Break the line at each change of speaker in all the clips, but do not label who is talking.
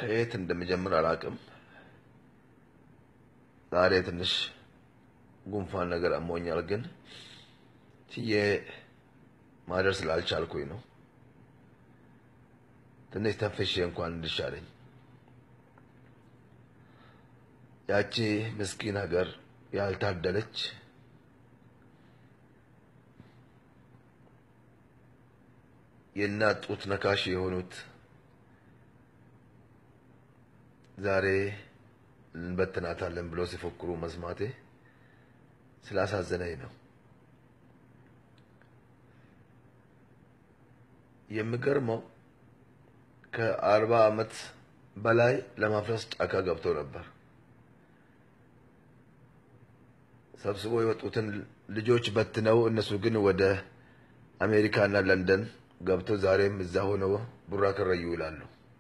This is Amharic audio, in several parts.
ከየት እንደምጀምር አላውቅም። ዛሬ ትንሽ ጉንፋን ነገር አሞኛል፣ ግን ችዬ ማደር ስላልቻልኩኝ ነው። ትንሽ ተንፍሼ እንኳን እንድሻለኝ ያቺ ምስኪን ሀገር ያልታደለች የእናት ጡት ነካሽ የሆኑት ዛሬ እንበትናታለን ብሎ ሲፎክሩ መስማቴ ስላሳዘነኝ ነው። የሚገርመው ከአርባ ዓመት በላይ ለማፍረስ ጫካ ገብቶ ነበር። ሰብስቦ የወጡትን ልጆች በትነው እነሱ ግን ወደ አሜሪካና ለንደን ገብተው ዛሬም እዛ ሆነው ቡራ ከረዩ ይላሉ።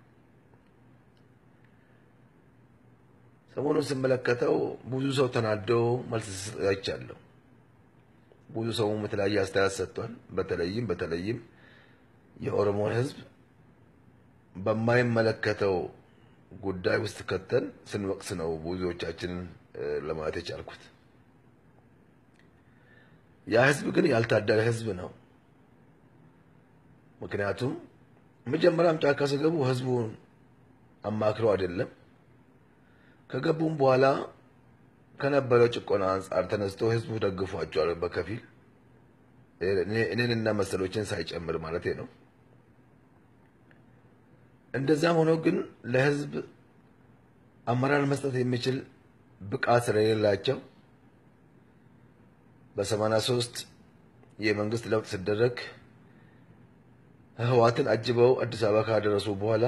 ሰሞኑን ስመለከተው ብዙ ሰው ተናዶ መልስ አይቻለሁ። ብዙ ሰውም የተለያየ አስተያየት ሰጥቷል። በተለይም በተለይም የኦሮሞን ሕዝብ በማይመለከተው ጉዳይ ውስጥ ከተን ስንወቅስ ነው ብዙዎቻችንን ለማለት የቻልኩት። ያ ሕዝብ ግን ያልታደለ ሕዝብ ነው። ምክንያቱም መጀመሪያም ጫካ ሲገቡ ሕዝቡን አማክረው አይደለም ከገቡም በኋላ ከነበረው ጭቆና አንጻር ተነስቶ ህዝቡ ደግፏቸዋል። በከፊል እኔንና መሰሎችን ሳይጨምር ማለት ነው። እንደዛም ሆኖ ግን ለህዝብ አመራር መስጠት የሚችል ብቃት ስለሌላቸው በሰማንያ ሶስት የመንግስት ለውጥ ሲደረግ ህወሓትን አጅበው አዲስ አበባ ካደረሱ በኋላ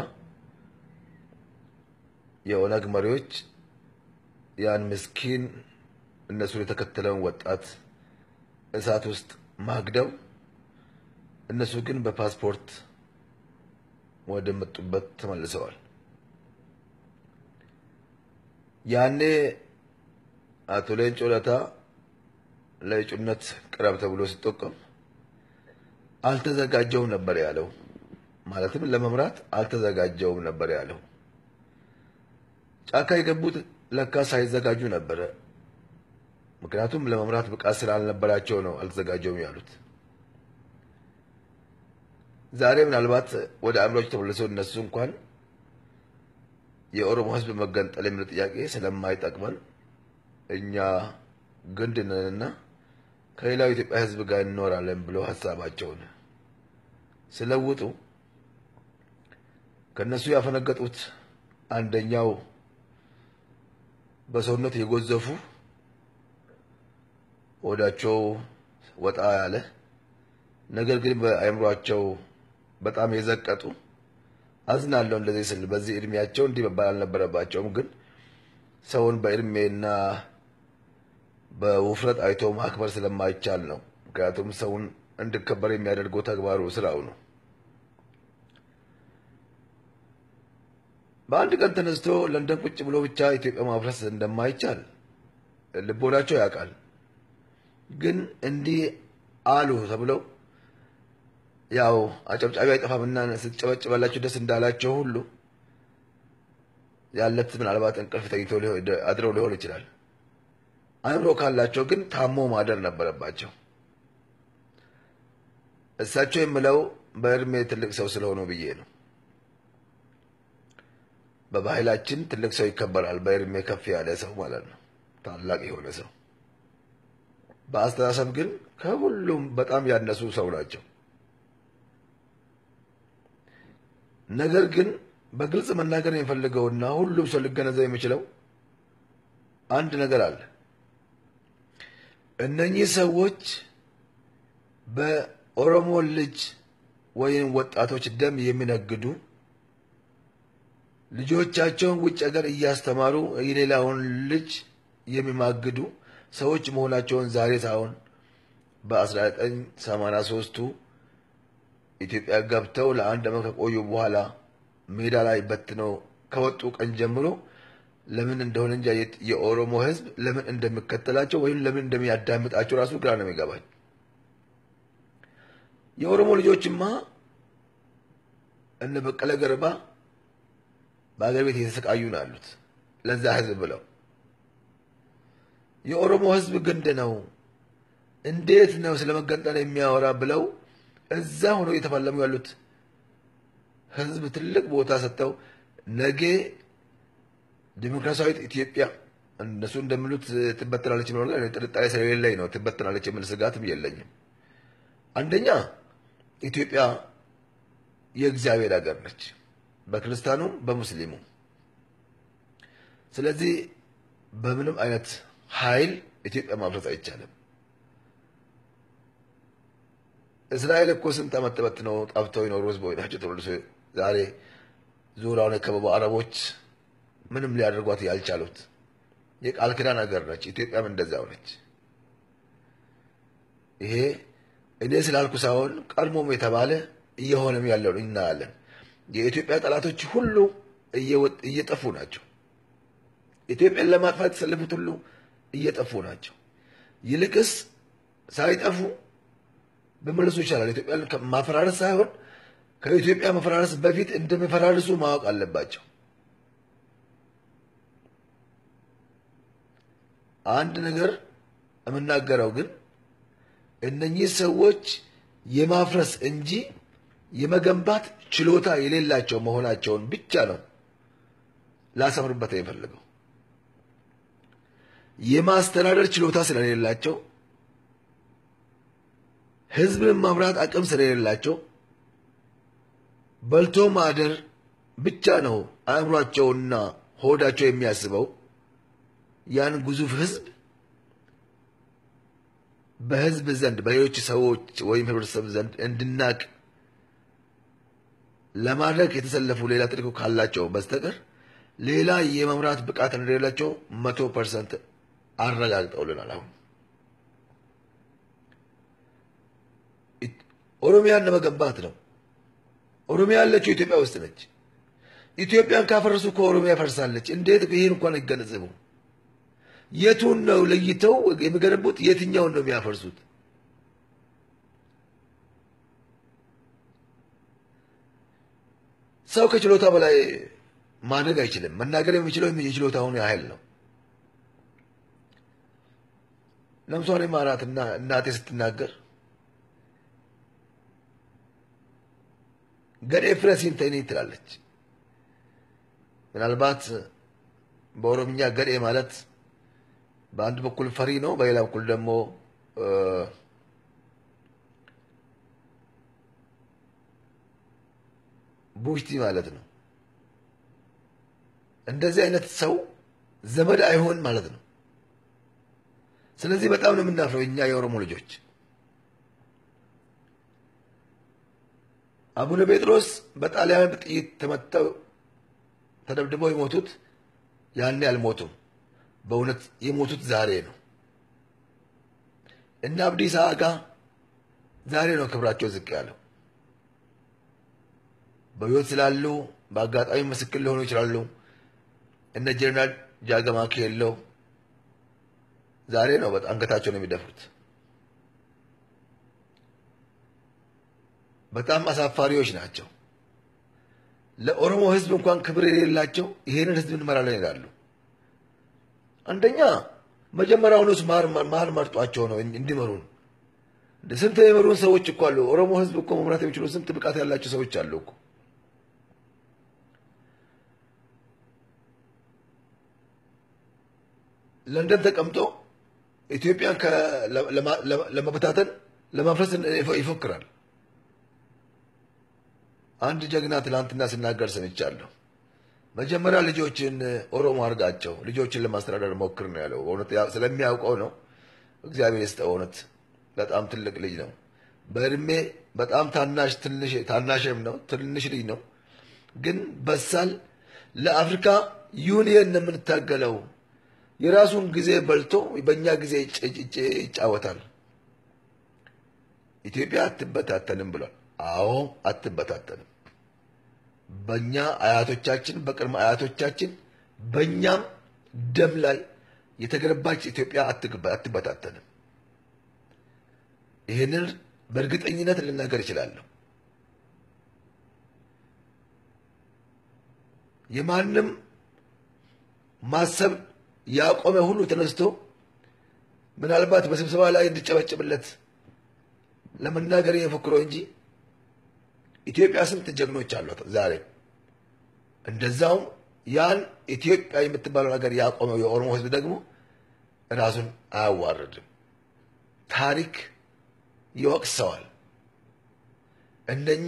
የኦነግ መሪዎች ያን ምስኪን እነሱን የተከተለውን ወጣት እሳት ውስጥ ማግደው እነሱ ግን በፓስፖርት ወደ መጡበት ተመልሰዋል። ያኔ አቶ ሌንጮ ለታ ለእጩነት ቅረብ ተብሎ ሲጠቆም አልተዘጋጀውም ነበር ያለው። ማለትም ለመምራት አልተዘጋጀውም ነበር ያለው። ጫካ የገቡት ለካ ሳይዘጋጁ ነበረ። ምክንያቱም ለመምራት ብቃት ስላልነበራቸው ነው አልተዘጋጀውም ያሉት። ዛሬ ምናልባት ወደ አእምሮች ተመልሰው እነሱ እንኳን የኦሮሞ ሕዝብ መገንጠል የሚል ጥያቄ ስለማይጠቅመን እኛ ግንድ ነንና ከሌላው ኢትዮጵያ ሕዝብ ጋር እንኖራለን ብለው ሀሳባቸውን ስለውጡ ከእነሱ ያፈነገጡት አንደኛው በሰውነት የጎዘፉ ወዳቸው ወጣ ያለ ነገር ግን በአእምሯቸው በጣም የዘቀጡ አዝናለሁ እንደዚህ ስል በዚህ እድሜያቸው እንዲህ መባል አልነበረባቸውም። ግን ሰውን በእድሜና በውፍረት አይቶ ማክበር ስለማይቻል ነው። ምክንያቱም ሰውን እንዲከበር የሚያደርገው ተግባሩ ስራው ነው። በአንድ ቀን ተነስቶ ለንደን ቁጭ ብሎ ብቻ ኢትዮጵያ ማፍረስ እንደማይቻል ልቦናቸው ያውቃል። ግን እንዲህ አሉ ተብለው ያው አጨብጫቢ አይጠፋምና ስትጨበጭበላቸው ደስ እንዳላቸው ሁሉ ያለት ምናልባት እንቅልፍ ተኝተው አድረው ሊሆን ይችላል። አእምሮ ካላቸው ግን ታሞ ማደር ነበረባቸው። እሳቸው የምለው በእድሜ ትልቅ ሰው ስለሆኑ ብዬ ነው። በባህላችን ትልቅ ሰው ይከበራል። በእድሜ ከፍ ያለ ሰው ማለት ነው፣ ታላቅ የሆነ ሰው። በአስተሳሰብ ግን ከሁሉም በጣም ያነሱ ሰው ናቸው። ነገር ግን በግልጽ መናገር የሚፈልገውና ሁሉም ሰው ሊገነዘብ የሚችለው አንድ ነገር አለ። እነኚህ ሰዎች በኦሮሞ ልጅ ወይም ወጣቶች ደም የሚነግዱ ልጆቻቸውን ውጭ ሀገር እያስተማሩ የሌላውን ልጅ የሚማግዱ ሰዎች መሆናቸውን ዛሬ ሳይሆን በ1983ቱ ኢትዮጵያ ገብተው ለአንድ ዓመት ከቆዩ በኋላ ሜዳ ላይ በትነው ከወጡ ቀን ጀምሮ ለምን እንደሆነ እንጃ የኦሮሞ ሕዝብ ለምን እንደሚከተላቸው ወይም ለምን እንደሚያዳምጣቸው ራሱ ግራ ነው የሚገባኝ። የኦሮሞ ልጆችማ እነ በቀለ ገርባ በአገር ቤት እየተሰቃዩ ነው ያሉት ለዛ ህዝብ ብለው። የኦሮሞ ህዝብ ግንድ ነው እንዴት ነው ስለ መገንጠል የሚያወራ ብለው እዛ ሆነው እየተፋለሙ ያሉት ህዝብ ትልቅ ቦታ ሰጥተው ነገ ዲሞክራሲያዊት ኢትዮጵያ እነሱ እንደሚሉት ትበትናለች ብሎ ጥርጣሬ ስለሌለኝ ነው ትበትናለች የሚል ስጋትም የለኝም። አንደኛ ኢትዮጵያ የእግዚአብሔር ሀገር ነች፣ በክርስቲያኑም በሙስሊሙም። ስለዚህ በምንም አይነት ኃይል ኢትዮጵያ ማፍረስ አይቻልም። እስራኤል እኮ ስንት ዓመት ተበትነው ጠፍተው የኖሩ ህዝቦች ናቸው። ተመልሶ ዛሬ ዙሪያውን የከበቡ አረቦች ምንም ሊያደርጓት ያልቻሉት የቃል ኪዳን ሀገር ነች። ኢትዮጵያም እንደዛው ነች። ይሄ እኔ ስላልኩ ሳይሆን ቀድሞም የተባለ እየሆነም ያለውን እናያለን። የኢትዮጵያ ጠላቶች ሁሉ እየጠፉ ናቸው። ኢትዮጵያን ለማጥፋት የተሰለፉት ሁሉ እየጠፉ ናቸው። ይልቅስ ሳይጠፉ በመለሱ ይቻላል። ኢትዮጵያን ማፈራረስ ሳይሆን ከኢትዮጵያ መፈራረስ በፊት እንደሚፈራርሱ ማወቅ አለባቸው። አንድ ነገር የምናገረው ግን እነኚህ ሰዎች የማፍረስ እንጂ የመገንባት ችሎታ የሌላቸው መሆናቸውን ብቻ ነው ላሰምርበት የፈለገው። የማስተዳደር ችሎታ ስለሌላቸው፣ ህዝብን ማምራት አቅም ስለሌላቸው በልቶ ማደር ብቻ ነው አእምሯቸውና ሆዳቸው የሚያስበው። ያን ግዙፍ ህዝብ በህዝብ ዘንድ በሌሎች ሰዎች ወይም ህብረተሰብ ዘንድ እንድናቅ ለማድረግ የተሰለፉ ሌላ ተልዕኮ ካላቸው በስተቀር ሌላ የመምራት ብቃት እንደሌላቸው መቶ ፐርሰንት አረጋግጠውልናል። አሁን ኦሮሚያን ለመገንባት ነው። ኦሮሚያ ያለችው ኢትዮጵያ ውስጥ ነች። ኢትዮጵያን ካፈረሱ ከኦሮሚያ ፈርሳለች። እንዴት ይህን እንኳን አይገነዘቡ? የቱን ነው ለይተው የሚገነቡት? የትኛውን ነው የሚያፈርሱት? ሰው ከችሎታ በላይ ማድረግ አይችልም። መናገር የሚችለው የችሎታውን ያህል ነው። ለምሳሌ ማራት እና እናቴ ስትናገር ገዴ ፍረሲን ተይኔ ትላለች። ምናልባት በኦሮምኛ ገዴ ማለት በአንድ በኩል ፈሪ ነው፣ በሌላ በኩል ደግሞ ቡሽቲ ማለት ነው። እንደዚህ አይነት ሰው ዘመድ አይሆን ማለት ነው። ስለዚህ በጣም ነው የምናፍረው እኛ የኦሮሞ ልጆች። አቡነ ጴጥሮስ በጣሊያን ጥይት ተመተው ተደብድበው የሞቱት ያኔ አልሞቱም። በእውነት የሞቱት ዛሬ ነው። እነ አብዲሳ አጋ ዛሬ ነው ክብራቸው ዝቅ ያለው። በሕይወት ስላሉ በአጋጣሚ ምስክር ሊሆኑ ይችላሉ። እነ ጀነራል ጃገማ ኬሎ ዛሬ ነው በጣም አንገታቸውን የሚደፍሩት። በጣም አሳፋሪዎች ናቸው። ለኦሮሞ ሕዝብ እንኳን ክብር የሌላቸው ይሄንን ሕዝብ እንመራለን ይላሉ። አንደኛ መጀመሪያውኑስ ማር መርጧቸው ነው እንዲመሩን። ስንት የመሩን ሰዎች እኮ አሉ። ኦሮሞ ሕዝብ እኮ መምራት የሚችሉ ስንት ብቃት ያላቸው ሰዎች አሉ እኮ። ለንደን ተቀምጦ ኢትዮጵያን ለመበታተን ለማፍረስ ይፎክራል። አንድ ጀግና ትናንትና ሲናገር ሰምቻለሁ። መጀመሪያ ልጆችን ኦሮሞ አድርጋቸው ልጆችን ለማስተዳደር ሞክር ነው ያለው። እውነት ስለሚያውቀው ነው። እግዚአብሔር ይስጠው። እውነት በጣም ትልቅ ልጅ ነው። በእድሜ በጣም ታናሽ ትንሽ ታናሽም ነው ትንሽ ልጅ ነው፣ ግን በሳል ለአፍሪካ ዩኒየን ነው የምንታገለው። የራሱን ጊዜ በልቶ በእኛ ጊዜ ይጫወታል። ኢትዮጵያ አትበታተንም ብሏል። አዎ አትበታተንም። በእኛ አያቶቻችን በቅድመ አያቶቻችን በእኛም ደም ላይ የተገነባች ኢትዮጵያ አትበታተንም። ይህንን በእርግጠኝነት ልናገር እችላለሁ። የማንም ማሰብ ያቆመ ሁሉ ተነስቶ ምናልባት በስብሰባ ላይ እንዲጨበጭብለት ለመናገር የፎክረው እንጂ ኢትዮጵያ ስንት ጀግኖች አሏት ዛሬ። እንደዛውም ያን ኢትዮጵያ የምትባለው ነገር ያቆመው የኦሮሞ ሕዝብ ደግሞ ራሱን አያዋርድም። ታሪክ ይወቅሰዋል። እንደኛ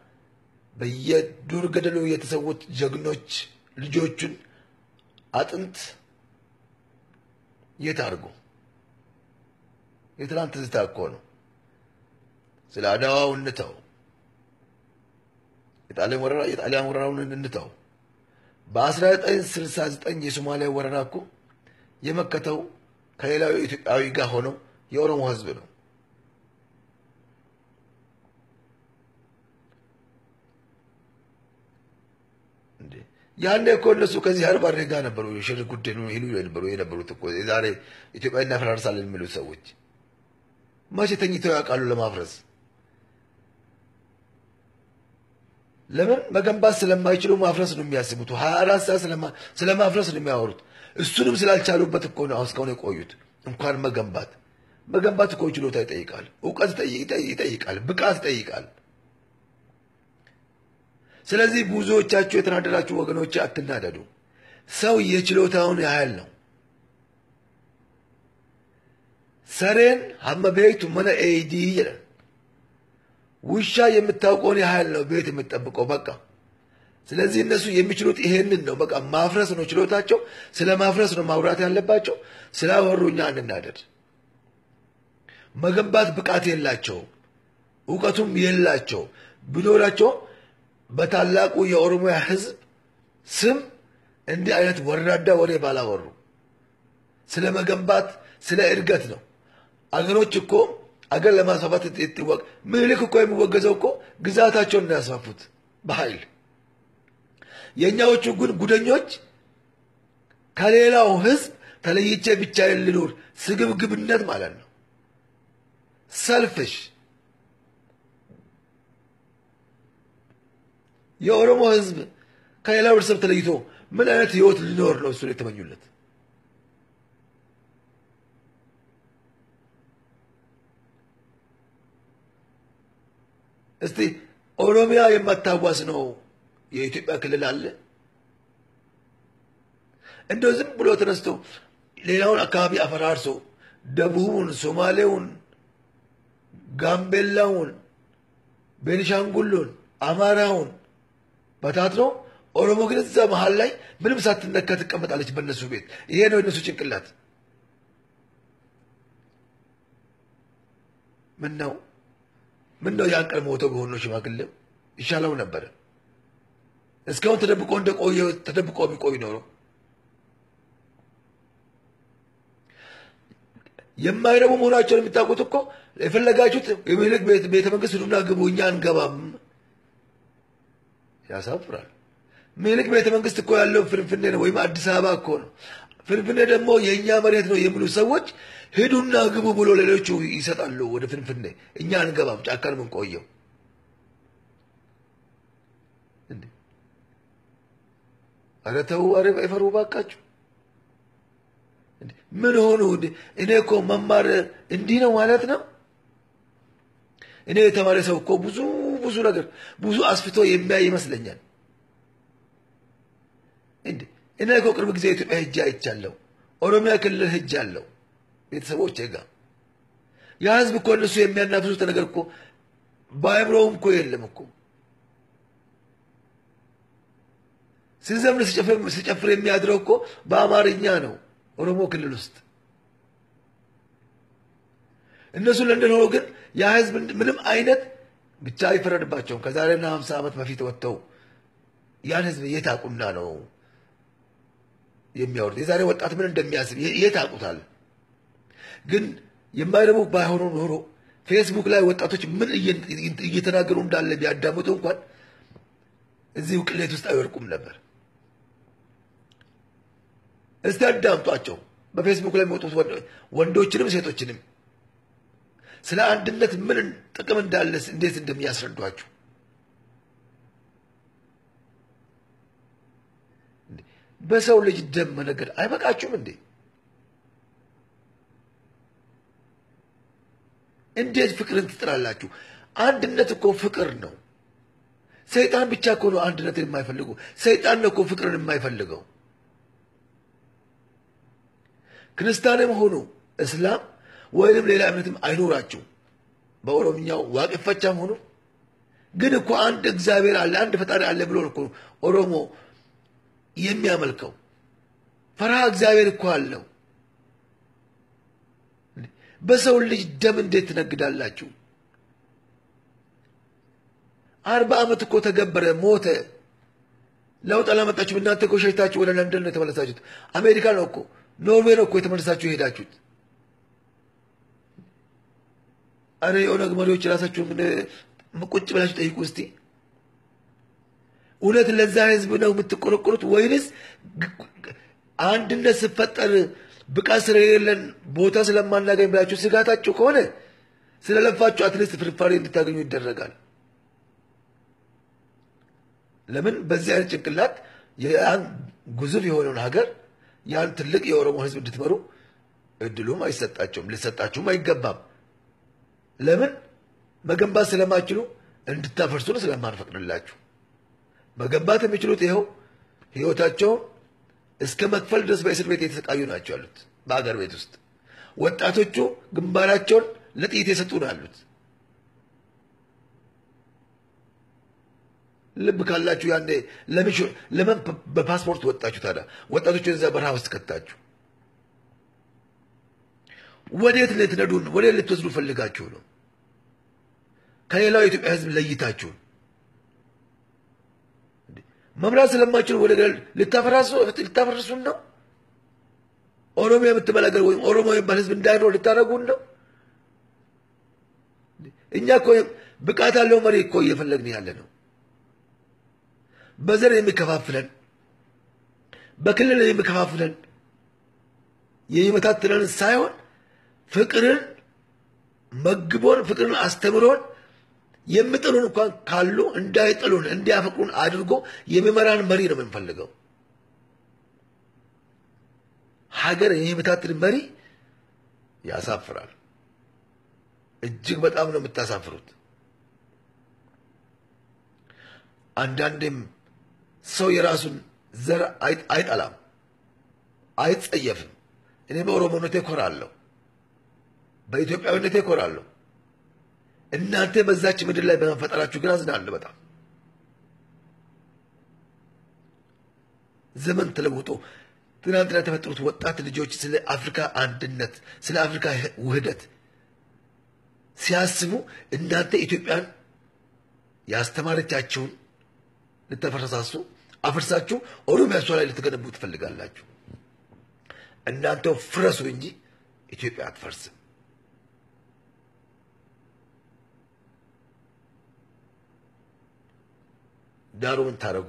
በየዱር ገደሉ የተሰዉት ጀግኖች ልጆቹን አጥንት የት አድርጎ የትናንት ትዝታ እኮ ነው። ስለ አድዋው እንተው፣ የጣሊያን ወረራ የጣሊያን ወረራውን እንተው። በ1969 የሶማሊያ ወረራ እኮ የመከተው ከሌላው ኢትዮጵያዊ ጋር ሆነው የኦሮሞ ህዝብ ነው። ያኔ እኮ እነሱ ከዚህ አርባሬ ጋር ነበሩ ሽር ጉዳይ ነው ይሉ የነበሩ የነበሩት እኮ የዛሬ ኢትዮጵያ እናፈራርሳለን የሚሉት ሰዎች መቼ ተኝተው ያውቃሉ? ለማፍረስ ለምን መገንባት ስለማይችሉ ማፍረስ ነው የሚያስቡት። ሀያ አራት ሰዓት ስለ ማፍረስ ነው የሚያወሩት። እሱንም ስላልቻሉበት እኮ ነው እስካሁን የቆዩት። እንኳን መገንባት መገንባት እኮ ችሎታ ይጠይቃል፣ እውቀት ይጠይቃል፣ ብቃት ይጠይቃል። ስለዚህ ብዙዎቻችሁ የተናደዳችሁ ወገኖች አትናደዱ። ሰው የችሎታውን ያህል ነው። ሰሬን ሀመቤቱ መነ ኤዲ ይላል። ውሻ የምታውቀውን ያህል ነው ቤት የምትጠብቀው። በቃ ስለዚህ እነሱ የሚችሉት ይሄንን ነው። በቃ ማፍረስ ነው ችሎታቸው። ስለ ማፍረስ ነው ማውራት ያለባቸው። ስላወሩ እኛ እንናደድ። መገንባት ብቃት የላቸው፣ እውቀቱም የላቸው ቢኖራቸው በታላቁ የኦሮሚያ ሕዝብ ስም እንዲህ አይነት ወራዳ ወሬ ባላወሩ። ስለ መገንባት ስለ እድገት ነው። አገሮች እኮ አገር ለማስፋፋት ይወቅ ምኒልክ እኮ የሚወገዘው እኮ ግዛታቸውን ነው ያስፋፉት በኃይል። የእኛዎቹ ግን ጉደኞች ከሌላው ሕዝብ ተለይቼ ብቻዬን ልኑር፣ ስግብግብነት ማለት ነው። ሰልፍሽ የኦሮሞ ህዝብ ከሌላው ህብረተሰብ ተለይቶ ምን አይነት ህይወት ሊኖር ነው እሱን የተመኙለት? እስቲ ኦሮሚያ የማታዋስ ነው የኢትዮጵያ ክልል አለ? እንደው ዝም ብሎ ተነስቶ ሌላውን አካባቢ አፈራርሶ ደቡቡን፣ ሶማሌውን፣ ጋምቤላውን፣ ቤኒሻንጉሉን፣ አማራውን በታትኖ ኦሮሞ ግን እዛ መሀል ላይ ምንም ሳትነካ ትቀመጣለች በእነሱ ቤት። ይሄ ነው የነሱ ጭንቅላት። ምን ነው ምን ነው ያን ቀን ሞቶ ቢሆን ነው ሽማግሌው ይሻለው ነበረ። እስካሁን ተደብቆ እንደቆየ ተደብቆ ቢቆይ ኖሮ የማይረቡ መሆናቸውን የሚታውቁት እኮ የፈለጋችሁት የሚልክ ቤተ መንግስት ሂዱና ግቡ፣ እኛ አንገባም። ያሳፍራል። ምኒልክ ቤተ መንግስት እኮ ያለው ፍንፍኔ ነው፣ ወይም አዲስ አበባ እኮ ነው። ፍንፍኔ ደግሞ የእኛ መሬት ነው የሚሉ ሰዎች ሂዱና ግቡ ብሎ ሌሎቹ ይሰጣሉ ወደ ፍንፍኔ። እኛ አንገባም፣ ጫካ ነው የምንቆየው። ኧረ ተው፣ ኧረ አይፈሩ ባካችሁ። ምን ሆኑ? እኔ እኮ መማር እንዲህ ነው ማለት ነው። እኔ የተማረ ሰው እኮ ብዙ ብዙ ነገር ብዙ አስፍቶ የሚያይ ይመስለኛል። እንዴ እኔ እኮ ቅርብ ጊዜ ኢትዮጵያ ሄጄ አይቻለሁ። ኦሮሚያ ክልል ሄጄ አለሁ ቤተሰቦቼ ጋር። ያ ህዝብ እኮ እነሱ የሚያናፍሱት ነገር እኮ በአእምሮውም እኮ የለም እኮ ሲዘምር ሲጨፍር የሚያድረው እኮ በአማርኛ ነው ኦሮሞ ክልል ውስጥ እነሱ ለንደን ሆኖ ግን ያ ህዝብ ምንም አይነት ብቻ አይፈረድባቸውም። ከዛሬና ሀምሳ ዓመት በፊት ወጥተው ያን ህዝብ የት አቁና ነው የሚያወሩት? የዛሬ ወጣት ምን እንደሚያስብ የት አቁታል? ግን የማይረቡ ባይሆኑ ኖሮ ፌስቡክ ላይ ወጣቶች ምን እየተናገሩ እንዳለ ቢያዳምጡ እንኳን እዚሁ ቅሌት ውስጥ አይወርቁም ነበር። እስቲ አዳምጧቸው። በፌስቡክ ላይ የሚወጡት ወንዶችንም ሴቶችንም ስለ አንድነት ምን ጥቅም እንዳለ እንዴት እንደሚያስረዷችሁ በሰው ልጅ ደም መነገድ አይበቃችሁም እንዴ? እንዴት ፍቅርን ትጥላላችሁ? አንድነት እኮ ፍቅር ነው። ሰይጣን ብቻ እኮ ነው አንድነትን የማይፈልጉ። ሰይጣን ነው እኮ ፍቅርን የማይፈልገው። ክርስቲያንም ሆኑ እስላም ወይንም ሌላ እምነትም አይኖራችሁ። በኦሮምኛው ዋቅፈቻም ሆኑ ግን እኮ አንድ እግዚአብሔር አለ፣ አንድ ፈጣሪ አለ ብሎ እኮ ኦሮሞ የሚያመልከው ፈርሃ እግዚአብሔር እኮ አለው። በሰው ልጅ ደም እንዴት ትነግዳላችሁ? አርባ ዓመት እኮ ተገበረ፣ ሞተ። ለውጥ አላመጣችሁም። እናንተ እኮ ሸሽታችሁ ወደ ለንደን ነው የተመለሳችሁት። አሜሪካ ነው እኮ ኖርዌይ ነው እኮ የተመለሳችሁ የሄዳችሁት። አረ የኦነግ መሪዎች ራሳችሁን ቁጭ ብላችሁ ጠይቁ እስቲ። እውነት ለዛ ህዝብ ነው የምትቆረቆሩት ወይንስ አንድነት ስፈጠር ብቃት ስለሌለን ቦታ ስለማናገኝ ብላችሁ ስጋታችሁ ከሆነ ስለለፋችሁ አትሊስት ፍርፋሪ እንድታገኙ ይደረጋል። ለምን በዚህ አይነት ጭንቅላት ያን ግዙፍ የሆነውን ሀገር ያን ትልቅ የኦሮሞ ህዝብ እንድትመሩ እድሉም አይሰጣቸውም፣ ሊሰጣችሁም አይገባም። ለምን መገንባት ስለማችሉ እንድታፈርሱን ስለማንፈቅድላችሁ። መገንባት የሚችሉት ይኸው ህይወታቸውን እስከ መክፈል ድረስ በእስር ቤት የተሰቃዩ ናቸው ያሉት በአገር ቤት ውስጥ። ወጣቶቹ ግንባራቸውን ለጥይት የሰጡ ነው ያሉት። ልብ ካላችሁ ያኔ ለምን በፓስፖርት ወጣችሁ ታዲያ? ወጣቶቹ እዛ በረሃ ውስጥ ከታችሁ ወዴት ልትነዱን ወዴት ልትወስዱ ፈልጋችሁ ነው? ከሌላው የኢትዮጵያ ህዝብ ለይታችሁ መምራት ስለማችሉ ወደ ልታፈራሱን ነው? ኦሮሚያ የምትባል ሀገር ወይም ኦሮሞ የሚባል ህዝብ እንዳይኖር ልታደርጉን ነው? እኛ እኮ ብቃት ያለው መሪ እኮ እየፈለግን ያለ ነው። በዘር የሚከፋፍለን በክልል የሚከፋፍለን የሚመታትለን ሳይሆን ፍቅርን መግቦን ፍቅርን አስተምሮን የሚጥሉን እንኳን ካሉ እንዳይጥሉን እንዲያፈቅሩን አድርጎ የሚመራን መሪ ነው የምንፈልገው። ሀገር የሚመታትን መሪ ያሳፍራል። እጅግ በጣም ነው የምታሳፍሩት። አንዳንዴም ሰው የራሱን ዘር አይጠላም፣ አይጸየፍም። እኔ በኦሮሞነቴ እኮራለሁ፣ በኢትዮጵያዊነቴ እኮራለሁ። እናንተ በዛች ምድር ላይ በመፈጠራችሁ ግን አዝናለሁ በጣም። ዘመን ተለውጦ ትናንትና የተፈጠሩት ወጣት ልጆች ስለ አፍሪካ አንድነት፣ ስለ አፍሪካ ውህደት ሲያስቡ እናንተ ኢትዮጵያን ያስተማረቻቸውን ልተፈረሳሱ አፍርሳችሁ ኦሮሚያሷ ላይ ልትገነቡ ትፈልጋላችሁ። እናንተው ፍረሱ እንጂ ኢትዮጵያ አትፈርስም። ዳሩ ምን ታደረጉ?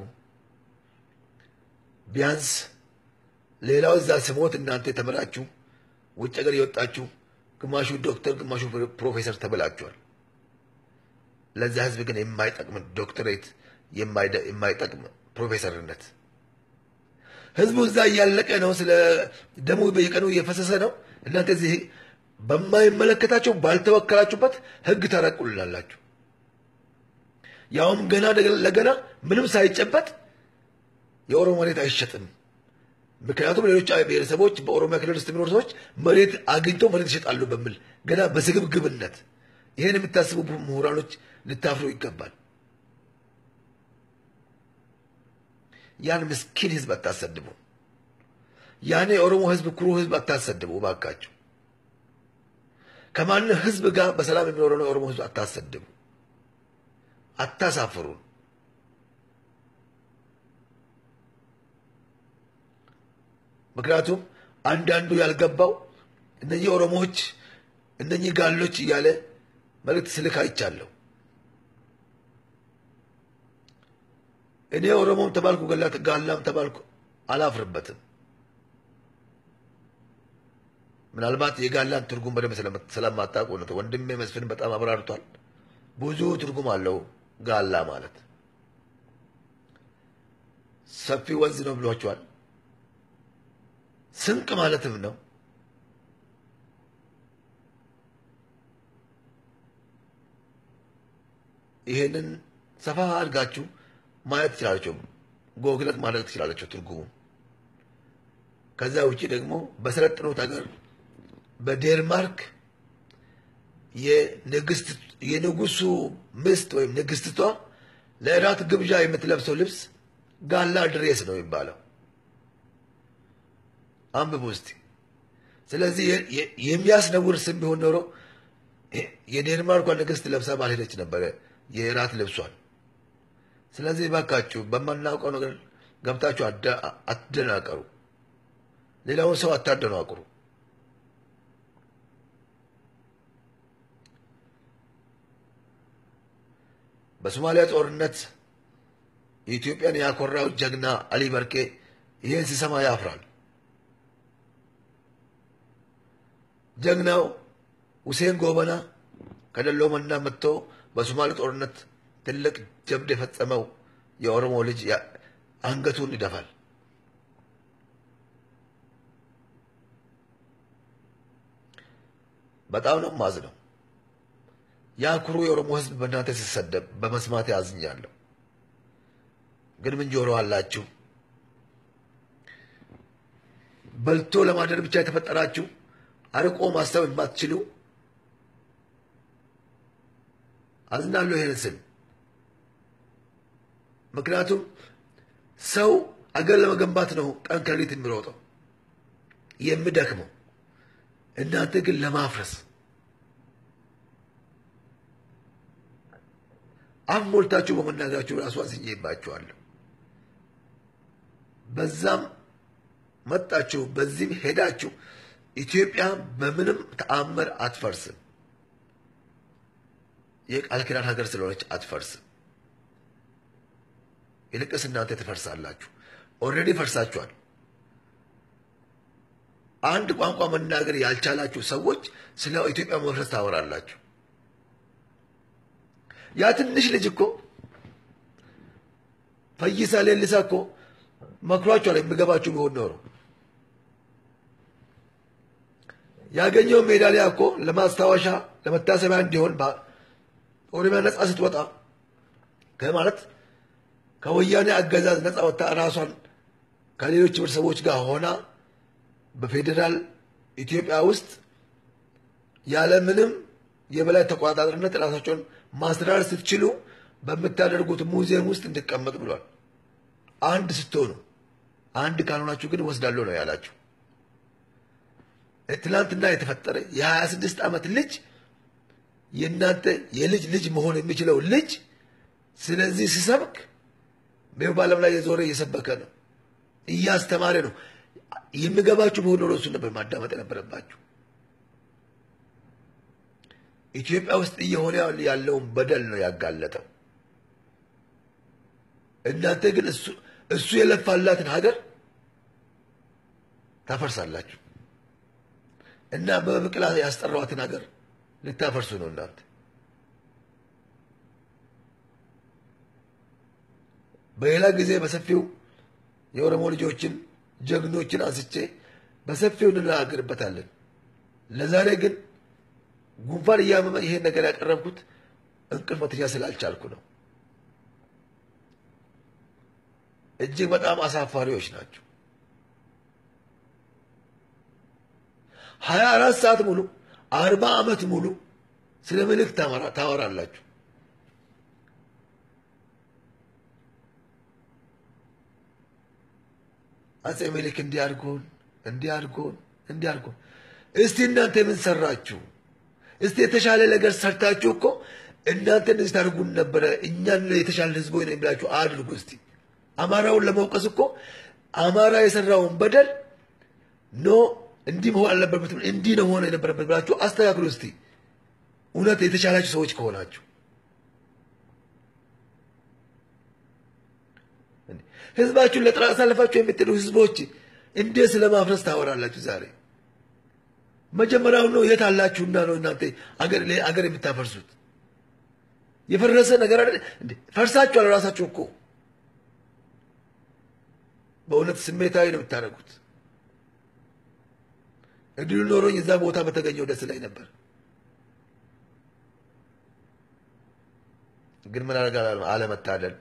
ቢያንስ ሌላው እዛ ስሞት እናንተ የተመራችሁ ውጭ ሀገር የወጣችሁ ግማሹ ዶክተር ግማሹ ፕሮፌሰር ተብላችኋል። ለዛ ህዝብ ግን የማይጠቅም ዶክተሬት የማይጠቅም ፕሮፌሰርነት ህዝቡ እዛ እያለቀ ነው። ስለ ደሙ በየቀኑ እየፈሰሰ ነው። እናንተ እዚህ በማይመለከታቸው ባልተወከላችሁበት ህግ ታረቁልላላችሁ። ያውም ገና ለገና ምንም ሳይጨበጥ የኦሮሞ መሬት አይሸጥም። ምክንያቱም ሌሎች ብሔረሰቦች በኦሮሚያ ክልል ውስጥ የሚኖሩ ሰዎች መሬት አግኝተው መሬት ይሸጣሉ በሚል ገና በስግብግብነት ይህን የምታስቡ ምሁራኖች ልታፍሩ ይገባል። ያን ምስኪን ህዝብ አታሰድቡ። ያን የኦሮሞ ህዝብ ኩሩ ህዝብ አታሰድቡ እባካችሁ። ከማንም ህዝብ ጋር በሰላም የሚኖረው የኦሮሞ ህዝብ አታሰድቡ፣ አታሳፍሩን። ምክንያቱም አንዳንዱ ያልገባው እነኚህ ኦሮሞዎች እነኚህ ጋሎች እያለ መልእክት ስልክ አይቻለሁ። እኔ ኦሮሞም ተባልኩ ጋላም ተባልኩ አላፍርበትም። ምናልባት የጋላን ትርጉም በደንብ ስለማታውቁ ነው። ወንድሜ መስፍን በጣም አብራርቷል። ብዙ ትርጉም አለው ጋላ ማለት ሰፊ ወንዝ ነው ብሏቸዋል። ስንቅ ማለትም ነው። ይሄንን ሰፋ አድርጋችሁ ማየት ትችላለችሁ። ጎግለት ማድረግ ትችላለችሁ ትርጉሙ። ከዛ ውጭ ደግሞ በሰለጠኑት ሀገር በዴንማርክ የንጉሱ ምስት ወይም ንግስትቷ ለእራት ግብዣ የምትለብሰው ልብስ ጋላ ድሬስ ነው የሚባለው። አንብቡ እስቲ። ስለዚህ የሚያስነውር ስም ቢሆን ኖሮ የዴንማርኳ ንግስት ለብሳ ባልሄደች ነበረ የእራት ልብሷን። ስለዚህ ባካችሁ በማናውቀው ነገር ገብታችሁ አትደናቀሩ። ሌላውን ሰው አታደናቅሩ። በሶማሊያ ጦርነት የኢትዮጵያን ያኮራው ጀግና አሊ በርኬ ይህን ሲሰማ ያፍራል። ጀግናው ሁሴን ጎበና ከደሎመና መጥቶ በሶማሌ ጦርነት ትልቅ ጀብድ የፈጸመው የኦሮሞ ልጅ አንገቱን ይደፋል። በጣም ነው ማዝነው። ያ ኩሩ የኦሮሞ ሕዝብ በእናንተ ሲሰደብ በመስማት ያዝኛለሁ። ግን ምን ጆሮ አላችሁ? በልቶ ለማደር ብቻ የተፈጠራችሁ አርቆ ማሰብ የማትችሉ አዝናለሁ ይሄን ስል። ምክንያቱም ሰው አገር ለመገንባት ነው ቀን ከሌሊት የሚሮጠው የሚደክመው። እናንተ ግን ለማፍረስ አፍ ሞልታችሁ በመናገራችሁ ራሱ አዝኜባችኋለሁ። በዛም መጣችሁ በዚህም ሄዳችሁ ኢትዮጵያ በምንም ተአምር አትፈርስም። የቃል ኪዳን ሀገር ስለሆነች አትፈርስም። ይልቅስ እናንተ ትፈርሳላችሁ። ኦልሬዲ ፈርሳችኋል። አንድ ቋንቋ መናገር ያልቻላችሁ ሰዎች ስለ ኢትዮጵያ መፍረስ ታወራላችሁ። ያ ትንሽ ልጅ እኮ ፈይሳ ሌሊሳ እኮ መክሯችኋል። የሚገባችሁ ቢሆን ኖሮ ያገኘው ሜዳሊያ እኮ ለማስታወሻ ለመታሰቢያ እንዲሆን ኦሮሚያ ነጻ ስትወጣ ከማለት ከወያኔ አገዛዝ ነጻ ወጥታ ራሷን ከሌሎች ህብረተሰቦች ጋር ሆና በፌዴራል ኢትዮጵያ ውስጥ ያለምንም የበላይ ተቆጣጣሪነት ራሳቸውን ማስተዳደር ስትችሉ በምታደርጉት ሙዚየም ውስጥ እንዲቀመጥ ብሏል። አንድ ስትሆኑ፣ አንድ ካልሆናችሁ ግን ወስዳለሁ ነው ያላችሁ። ትናንትና የተፈጠረ የሀያ ስድስት ዓመት ልጅ የእናንተ የልጅ ልጅ መሆን የሚችለው ልጅ ስለዚህ ሲሰብክ በዓለም ላይ የዞረ እየሰበከ ነው፣ እያስተማረ ነው። የሚገባችሁ በሆነ ኖሮ እሱን ነበር ማዳመጥ የነበረባችሁ። ኢትዮጵያ ውስጥ እየሆነ ያለውን በደል ነው ያጋለጠው። እናንተ ግን እሱ የለፋላትን ሀገር ታፈርሳላችሁ እና በብቅላ ያስጠራዋትን ሀገር ልታፈርሱ ነው እናንተ። በሌላ ጊዜ በሰፊው የኦሮሞ ልጆችን ጀግኖችን አንስቼ በሰፊው እንነጋገርበታለን። ለዛሬ ግን ጉንፋን እያመመ ይሄን ነገር ያቀረብኩት እንቅልፍ መተኛ ስላልቻልኩ ነው። እጅግ በጣም አሳፋሪዎች ናቸው። ሀያ አራት ሰዓት ሙሉ አርባ ዓመት ሙሉ ስለ ምልክ ታወራላችሁ። አጼ ምኒልክ እንዲያርጎን እንዲያርጎን እንዲያርጎን። እስቲ እናንተ ምን ሰራችሁ? እስቲ የተሻለ ነገር ሰርታችሁ እኮ እናንተ እንደዚህ ታደርጉን ነበረ፣ እኛን የተሻለ ህዝቦ ነው የሚላችሁ አድርጉ። እስቲ አማራውን ለመውቀስ እኮ አማራ የሰራውን በደል ኖ እንዲህ መሆን አልነበረበትም፣ እንዲህ ነው ሆነ የነበረበት ብላችሁ አስተካክሉ። እስቲ እውነት የተሻላችሁ ሰዎች ከሆናችሁ ህዝባችሁን ለጥራት አሳልፋችሁ የምትሉ ህዝቦች እንዴት ስለ ማፍረስ ታወራላችሁ? ዛሬ መጀመሪያውን ነው የት አላችሁና ነው እናንተ አገር የምታፈርሱት? የፈረሰ ነገር አይደል? ፈርሳችኋል። ራሳችሁ እኮ በእውነት ስሜታዊ ነው የምታደርጉት። እድሉ ኖሮኝ እዛ ቦታ በተገኘው ደስ ላይ ነበር። ግን ምን አደርጋለሁ? አለመታደል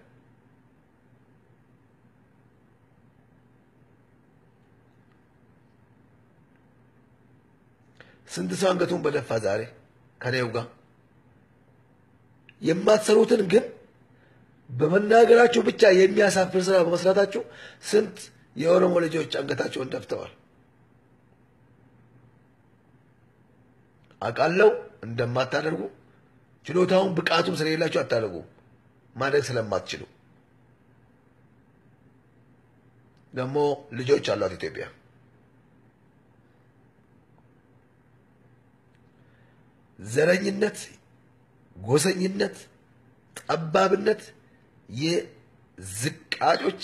ስንት ሰው አንገቱን በደፋ ዛሬ ከኔው ጋር የማትሰሩትን ግን በመናገራችሁ ብቻ የሚያሳፍር ስራ በመስራታችሁ ስንት የኦሮሞ ልጆች አንገታቸውን ደፍተዋል። አውቃለሁ እንደማታደርጉ ችሎታውን ብቃቱም ስለሌላችሁ አታደርጉም። ማድረግ ስለማትችሉ ደግሞ ልጆች አሏት ኢትዮጵያ። ዘረኝነት፣ ጎሰኝነት፣ ጠባብነት የዝቃጮች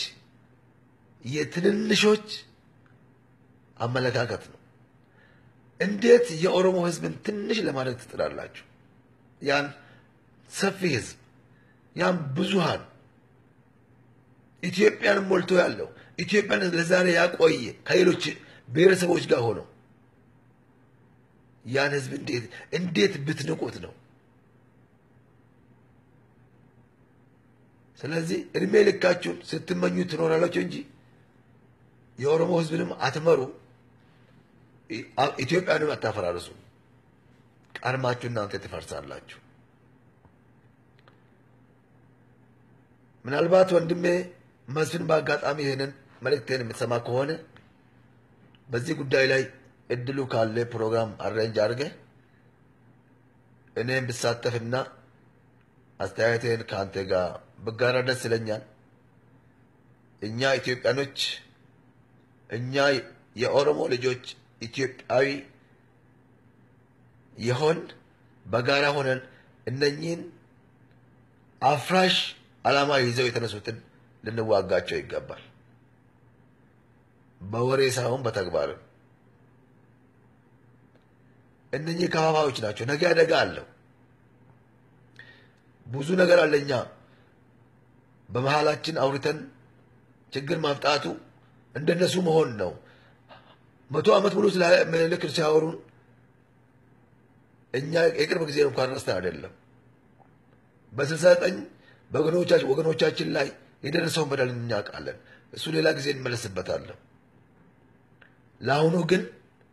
የትንንሾች አመለካከት ነው። እንዴት የኦሮሞ ሕዝብን ትንሽ ለማድረግ ትጥላላችሁ? ያን ሰፊ ሕዝብ ያን ብዙሃን ኢትዮጵያን ሞልቶ ያለው ኢትዮጵያን ለዛሬ ያቆየ ከሌሎች ብሔረሰቦች ጋር ሆነው ያን ሕዝብ እንዴት እንዴት ብትንቁት ነው? ስለዚህ እድሜ ልካችሁን ስትመኙ ትኖራላችሁ እንጂ የኦሮሞ ሕዝብንም አትመሩ፣ ኢትዮጵያንም አታፈራርሱ። ቀድማችሁ እናንተ ትፈርሳላችሁ። ምናልባት ወንድሜ መስፍን በአጋጣሚ ይህንን መልእክቴን የምትሰማ ከሆነ በዚህ ጉዳይ ላይ እድሉ ካለ ፕሮግራም አሬንጅ አድርገህ እኔም ብሳተፍና አስተያየቴን ከአንተ ጋር ብጋራ ደስ ይለኛል። እኛ ኢትዮጵያኖች፣ እኛ የኦሮሞ ልጆች ኢትዮጵያዊ የሆን በጋራ ሆነን እነኚህን አፍራሽ ዓላማ ይዘው የተነሱትን ልንዋጋቸው ይገባል። በወሬ ሳይሆን በተግባርም። እነኚህ ከፋፋዮች ናቸው። ነገ አደጋ አለው። ብዙ ነገር አለኛ በመሀላችን አውርተን ችግር ማምጣቱ እንደነሱ መሆን ነው። መቶ ዓመት ሙሉ ስለ ምኒልክ ሲያወሩን እኛ የቅርብ ጊዜ እንኳን ረስተን አይደለም። በስልሳ ዘጠኝ ወገኖቻችን ላይ የደረሰውን በደል እናውቃለን። እሱ ሌላ ጊዜ እንመለስበታለን። ለአሁኑ ግን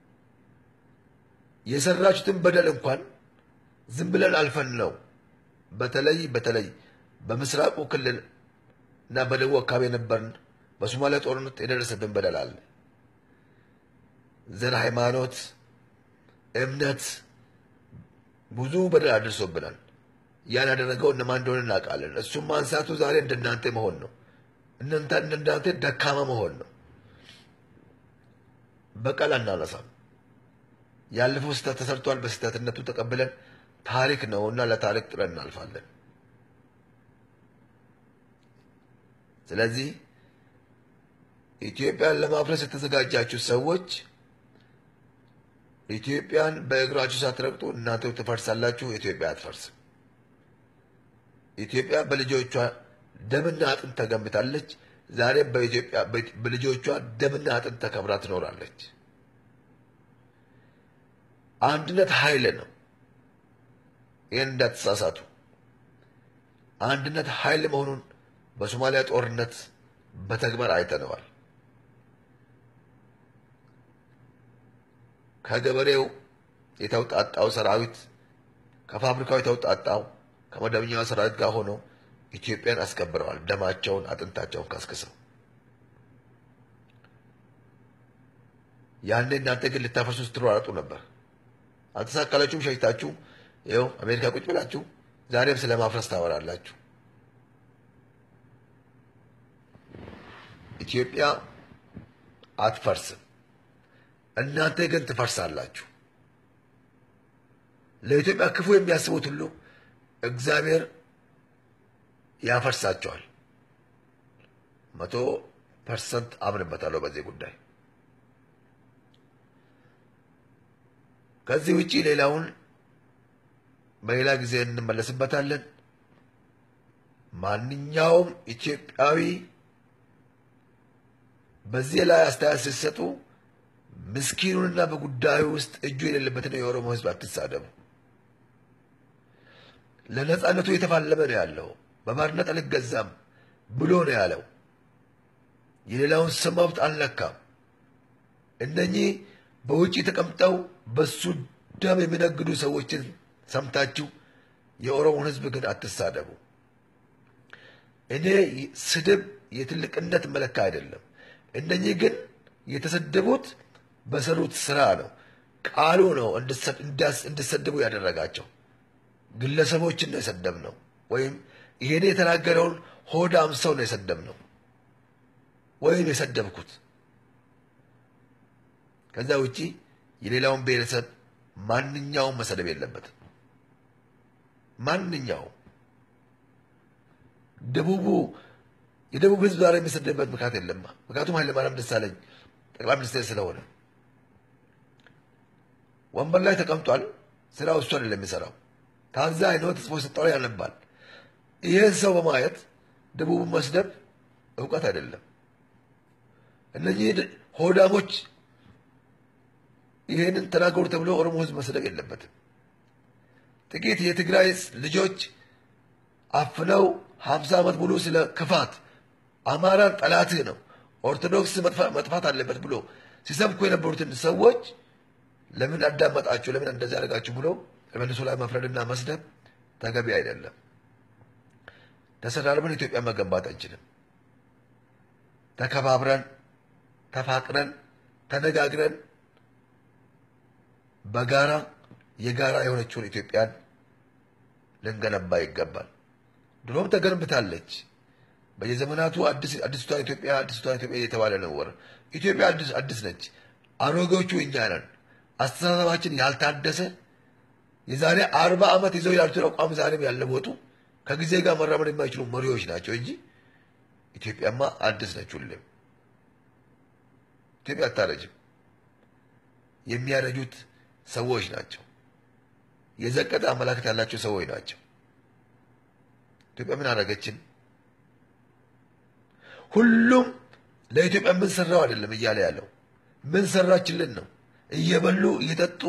የሰራችሁትን በደል እንኳን ዝም ብለን አልፈን ነው። በተለይ በተለይ በምስራቁ ክልል እና በደቡብ አካባቢ የነበርን በሶማሊያ ጦርነት የደረሰብን በደል አለ። ዘር፣ ሃይማኖት፣ እምነት ብዙ በደል አድርሶብናል። ያን ያደረገው እነማን እንደሆነ እናውቃለን። እሱም ማንሳቱ ዛሬ እንደናንተ መሆን ነው። እንደናንተ ደካማ መሆን ነው። በቀል አናነሳም። ያለፈው ስህተት ተሰርቷል። በስህተትነቱ ተቀብለን ታሪክ ነው እና ለታሪክ ጥለን እናልፋለን። ስለዚህ ኢትዮጵያን ለማፍረስ የተዘጋጃችሁ ሰዎች ኢትዮጵያን በእግራችሁ ሳትረግጡ እናንተ ትፈርሳላችሁ። ኢትዮጵያ አትፈርስም። ኢትዮጵያ በልጆቿ ደምና አጥንት ተገንብታለች። ዛሬ በኢትዮጵያ በልጆቿ ደምና አጥንት ተከብራ ትኖራለች። አንድነት ኃይል ነው። ይህን እንዳትሳሳቱ። አንድነት ኃይል መሆኑን በሶማሊያ ጦርነት በተግባር አይተነዋል። ከገበሬው የተውጣጣው ሰራዊት ከፋብሪካው የተውጣጣው ከመደበኛው ሰራዊት ጋር ሆኖ ኢትዮጵያን አስከብረዋል። ደማቸውን አጥንታቸውን ከስክሰው ያኔ እናንተ ግን ልታፈርሱ ስትሯሯጡ ነበር። አልተሳካላችሁም። ሸሽታችሁ ይኸው አሜሪካ ቁጭ ብላችሁ ዛሬም ስለ ማፍረስ ታወራላችሁ። ኢትዮጵያ አትፈርስም። እናንተ ግን ትፈርሳላችሁ። ለኢትዮጵያ ክፉ የሚያስቡት ሁሉ እግዚአብሔር ያፈርሳቸዋል። መቶ ፐርሰንት አምንበታለሁ በዚህ ጉዳይ። ከዚህ ውጪ ሌላውን በሌላ ጊዜ እንመለስበታለን። ማንኛውም ኢትዮጵያዊ በዚህ ላይ አስተያየት ሲሰጡ ምስኪኑንና በጉዳዩ ውስጥ እጁ የሌለበትን የኦሮሞ ሕዝብ አትሳደቡ። ለነፃነቱ የተፋለመ ነው ያለው። በባርነት አልገዛም ብሎ ነው ያለው። የሌላውን ሰው መብት አልነካም። እነኚህ በውጭ ተቀምጠው በሱ ደም የሚነግዱ ሰዎችን ሰምታችሁ የኦሮሞን ሕዝብ ግን አትሳደቡ። እኔ ስድብ የትልቅነት መለካ አይደለም። እነኚህ ግን የተሰደቡት በሰሩት ስራ ነው። ቃሉ ነው እንዲሰድቡ ያደረጋቸው። ግለሰቦችን ነው የሰደብ ነው፣ ወይም ይሄኔ የተናገረውን ሆዳም ሰው ነው የሰደብ ነው ወይም የሰደብኩት። ከዛ ውጪ የሌላውን ብሔረሰብ ማንኛውም መሰደብ የለበትም። ማንኛውም ደቡቡ የደቡብ ህዝብ ዛሬ የሚሰደብበት ምክንያት የለማ። ምክንያቱም ኃይለማርያም ደሳለኝ ጠቅላይ ሚኒስቴር ስለሆነ ወንበር ላይ ተቀምጧል። ስራው እሱ አይደለም የሚሰራው። ታዛኝ ነው። ተጽፎ የሰጠው ያነባል። ይህን ሰው በማየት ደቡብን መስደብ እውቀት አይደለም። እነዚህ ሆዳሞች ይህንን ተናገሩ ተብሎ ኦሮሞ ህዝብ መሰደብ የለበትም። ጥቂት የትግራይ ልጆች አፍነው ሀምሳ ዓመት ሙሉ ስለ ክፋት አማራን ጠላትህ ነው ኦርቶዶክስ መጥፋት አለበት ብሎ ሲሰብኩ የነበሩትን ሰዎች ለምን አዳመጣችሁ፣ ለምን እንደዚህ ያደርጋችሁ ብሎ መልሶ ላይ መፍረድና መስደብ ተገቢ አይደለም። ተሰዳድበን ኢትዮጵያ መገንባት አንችልም። ተከባብረን ተፋቅረን ተነጋግረን በጋራ የጋራ የሆነችውን ኢትዮጵያን ልንገነባ ይገባል። ድሮም ተገንብታለች። በየዘመናቱ አዲስቷን ኢትዮጵያ አዲስቷን ኢትዮጵያ እየተባለ ነው። ወር ኢትዮጵያ አዲስ አዲስ ነች። አሮጌዎቹ እኛ ነን። አስተሳሰባችን ያልታደሰ የዛሬ አርባ ዓመት ይዘው ያሉትን አቋም ዛሬም ያለወጡ ከጊዜ ጋር መራመድ የማይችሉ መሪዎች ናቸው እንጂ ኢትዮጵያማ አዲስ ነች። ሁሌም ኢትዮጵያ አታረጅም። የሚያረጁት ሰዎች ናቸው። የዘቀጠ አመላከት ያላቸው ሰዎች ናቸው። ኢትዮጵያ ምን አደረገችን? ሁሉም ለኢትዮጵያ ምን ሰራው አይደለም እያለ ያለው ምን ሰራችልን ነው። እየበሉ እየጠጡ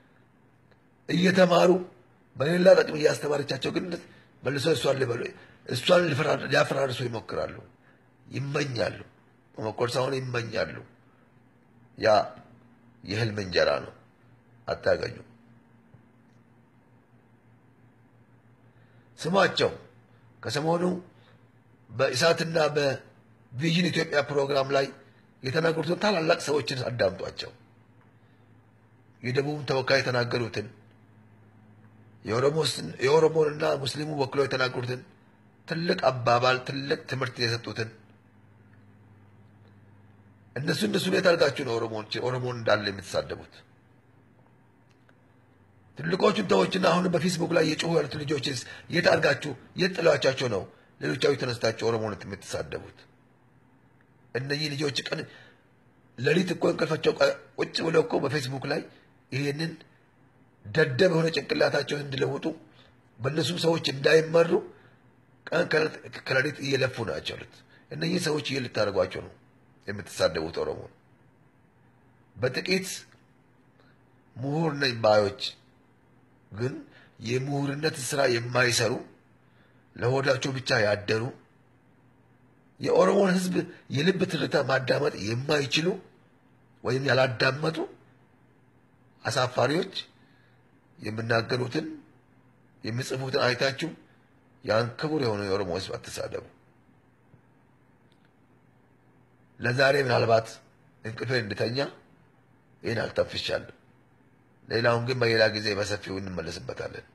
እየተማሩ በሌላ ጥቅም እያስተማረቻቸው ግን መልሶ እሷን ሊበሉ እሷን ሊያፈራርሱ ይሞክራሉ፣ ይመኛሉ። መሞከር ሳይሆን ይመኛሉ። ያ የህልም እንጀራ ነው፣ አታገኙ። ስሟቸው ከሰሞኑ በኢሳትና በቪዥን ኢትዮጵያ ፕሮግራም ላይ የተናገሩትን ታላላቅ ሰዎችን አዳምጧቸው። የደቡብ ተወካይ የተናገሩትን የኦሮሞንና ሙስሊሙ ወክለው የተናገሩትን ትልቅ አባባል፣ ትልቅ ትምህርት የሰጡትን እነሱ እነሱ የት አድርጋችሁ ነው ኦሮሞን እንዳለ የምትሳደቡት? ትልቆቹን ተዎችና አሁን በፌስቡክ ላይ የጮሁ ያሉት ልጆች የት አድርጋችሁ የት ጥላቻቸው ነው ሌሎቻዊ ተነስታችሁ ኦሮሞን የምትሳደቡት? እነዚህ ልጆች ቀን ሌሊት እኮ እንቅልፋቸው ቁጭ ብለው እኮ በፌስቡክ ላይ ይህንን ደደብ የሆነ ጭንቅላታቸውን እንዲለውጡ በእነሱም ሰዎች እንዳይመሩ ቀን ከሌሊት እየለፉ ናቸው ያሉት። እነዚህ ሰዎች ይህ ልታደርጓቸው ነው የምትሳደቡት ኦሮሞን። በጥቂት ምሁር ነኝ ባዮች ግን የምሁርነት ስራ የማይሰሩ ለሆዳቸው ብቻ ያደሩ የኦሮሞን ሕዝብ የልብ ትርታ ማዳመጥ የማይችሉ ወይም ያላዳመጡ አሳፋሪዎች የሚናገሩትን የሚጽፉትን አይታችሁ ያን ክቡር የሆነ የኦሮሞ ሕዝብ አትሳደቡ። ለዛሬ ምናልባት እንቅልፌን እንድተኛ ይህን አልተፍሻለሁ። ሌላውን ግን በሌላ ጊዜ በሰፊው እንመለስበታለን።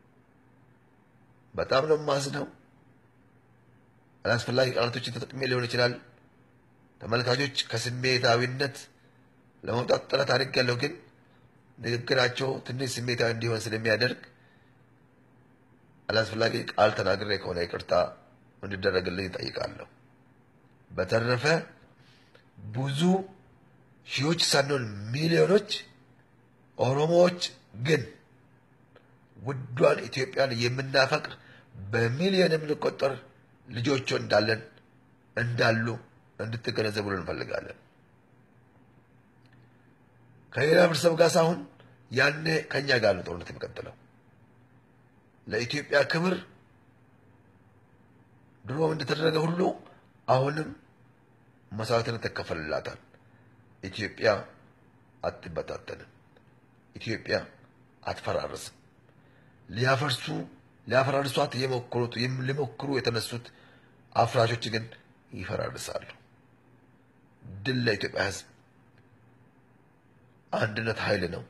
በጣም ነው የማዝነው። አላስፈላጊ ቃላቶችን ተጠቅሜ ሊሆን ይችላል። ተመልካቾች ከስሜታዊነት ለመውጣት ጥረት አድርጌያለሁ፣ ግን ንግግራቸው ትንሽ ስሜታዊ እንዲሆን ስለሚያደርግ አላስፈላጊ ቃል ተናግሬ ከሆነ ይቅርታ እንዲደረግልኝ ይጠይቃለሁ። በተረፈ ብዙ ሺዎች ሳንሆን ሚሊዮኖች ኦሮሞዎች ግን ውዷን ኢትዮጵያን የምናፈቅር በሚሊዮን የምንቆጠር ልጆቹ እንዳለን እንዳሉ እንድትገነዘቡልን እንፈልጋለን። ከሌላ ህብረተሰብ ጋር ሳይሆን ያኔ ከእኛ ጋር ነው ጦርነት የሚቀጥለው። ለኢትዮጵያ ክብር ድሮም እንደተደረገ ሁሉ አሁንም መስዋዕትነት ይከፈልላታል። ኢትዮጵያ አትበታተንም። ኢትዮጵያ አትፈራርስም። ሊያፈርሱ ሊያፈራርሷት የሞከሩት ሊሞክሩ የተነሱት አፍራሾች ግን ይፈራርሳሉ። ድል ለኢትዮጵያ ሕዝብ። አንድነት ኃይል ነው።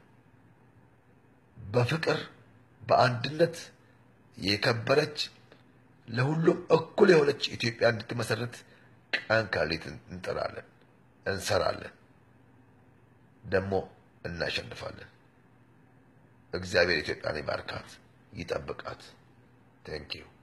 በፍቅር በአንድነት የከበረች ለሁሉም እኩል የሆነች ኢትዮጵያ እንድትመሰረት ቀን ከሌት እንጥራለን፣ እንሰራለን፣ ደግሞ እናሸንፋለን። እግዚአብሔር ኢትዮጵያን ይባርካት፣ ይጠብቃት። ቴንኪዩ